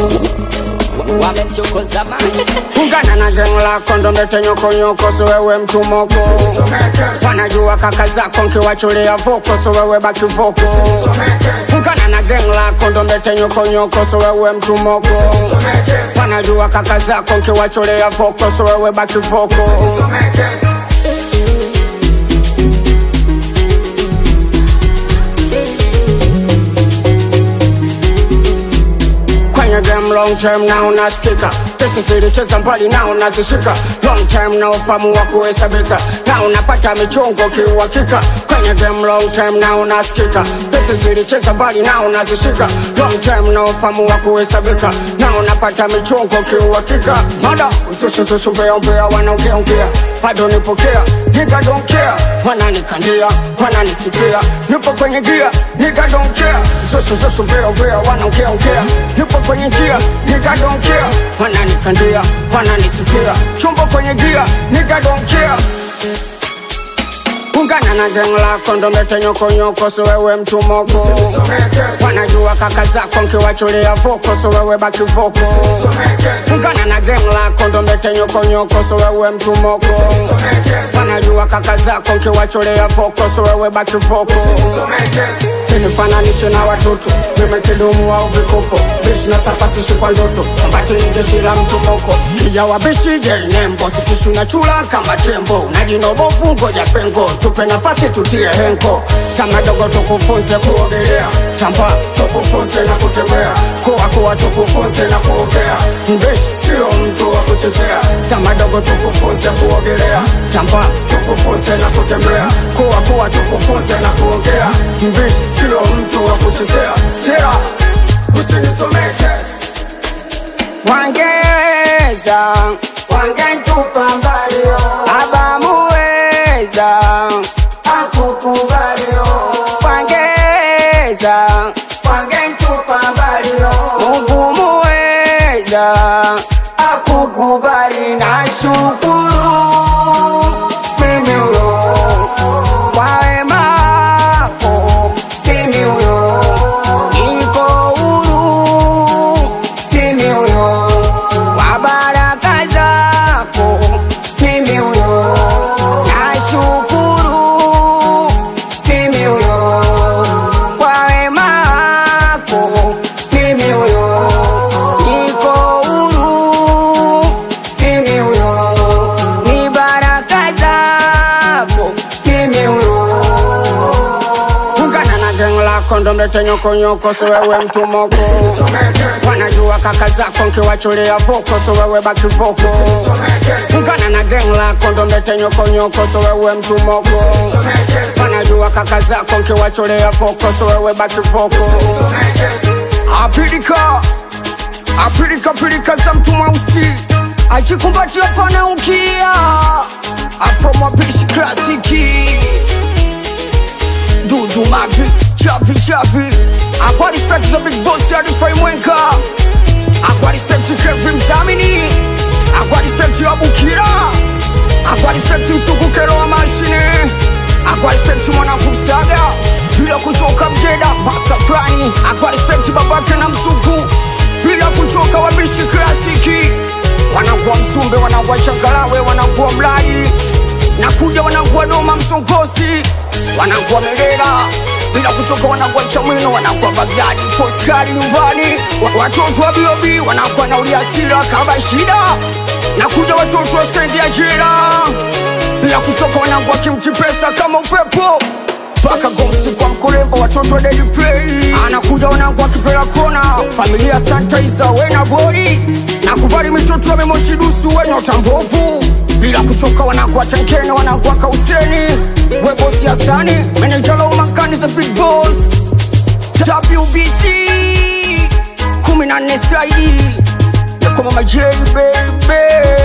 wamechokoza mani ungana na geng lako ndo mbete nyokonyoko so wewe mtu moko wanajua kaka zako nkiwachulia voko so wewe baki voko ungana na geng lako ndo mbete nyokonyoko so wewe mtu moko wanajua kaka zako nkiwachulia voko so wewe baki voko kwenye game long term na unasikika pesa zilicheza mbali na unazishika long term na ufamu wa kuhesabika na unapata michongo kiuhakika kwenye game long term na unasikika pesa zilicheza mbali na unazishika long term na ufamu wa kuhesabika na unapata michongo kiuhakika mada usushusushu mbea mbea wanaongeaongea bado nipokea nigga don't care wananikandia wananisifia nipo kwenye gia nigga don't care usushusushu mbea mbea wanaongeaongea nipo kwenye njia nigga don't care wananikandia wananisifia chumbo kwenye gia nigga don't care ungana na geng lako ndo mbete nyokonyoko so wewe mtu moko wanajua kaka zako nkiwachulia voko so wewe baki voko ungana na geng lako ndo mbete nyokonyoko so wewe mtu moko wanajua kaka zako nkiwachulia voko so wewe baki voko sinifananishe na watoto mimi kidumu au vikopo bishi na sapasishi kwa ndoto ambati ni jeshi la mtu moko kijawa bishi je nembo sitishu na chula kama tembo na jinobovu ngoja pengo tupe nafasi tutie henko sama dogo tukufunze kuogelea tamba tukufunze na kutembea kuwa kuwa tukufunze na kuogea mbishi sio mtu wa kuchezea sama dogo tukufunze kuogelea tamba tukufunze na kutembea kuwa kuwa tukufunze na kuogea mbishi sio mtu wa kuchezea sera usinisomeke wangeza wangentupa mbalio abamuweza akukubalio wangeza wangentupa mbalio mungu muweza akukubali na shukuru mimi huyo kwa wema wako mimi huyo niko huru mimi huyo kwa baraka zako mimi huyo nashukuru mimi huyo kwa wema wako mimi huyo niko huru mimi huyo ni baraka zako mimi huyo ungana na geng lako ndo mlete nyokonyoko so wewe mtu moko wanajua kaka zako nkiwachulia voko so wewe baki voko ungana na geng lako ndo mlete nyokonyoko so wewe mtu moko wanajua kaka zako nkiwachulia voko so wewe baki voko apilika apilika pilika za mtu mweusi ajikumbatia pana ukia afromapishi klasiki dudu mavi chavi chavi akwa respect za big boss arifai mwenka akwa respect kevi mzamini akwa respect ya bukira akwa respect msukukero wa mashine akwa respect mwana kumsaga bila kuchoka mjeda basa fulani akwa respect babake na msuku bila kuchoka wabishi klasiki wanakuwa msumbe wanakuwa changalawe wanakuwa mlai nakuja wanakuwa doma msongosi wanakuwa merera bila kuchoka wanakuwa chamwino wanakuwa bagdadi foskari nyumbani Wa- watoto wa biobi wanakuwa na uliasira kama shida nakuja watoto wa stendi ya jira bila kuchoka wanakuwa kimchi pesa kama upepo mpaka gomsi kwa mkurembo watoto wa Daily Play anakuja wanangu akipela kona familia Santa Isa wena bori nakubali mitoto ya memoshi dusu wenye utambovu bila kuchoka wanangu wa Tenkene wanangu wa Kauseni webosi Hasani meneja la umakani za Big Boss WBC kumi na nne saidi ya kwa mama J baby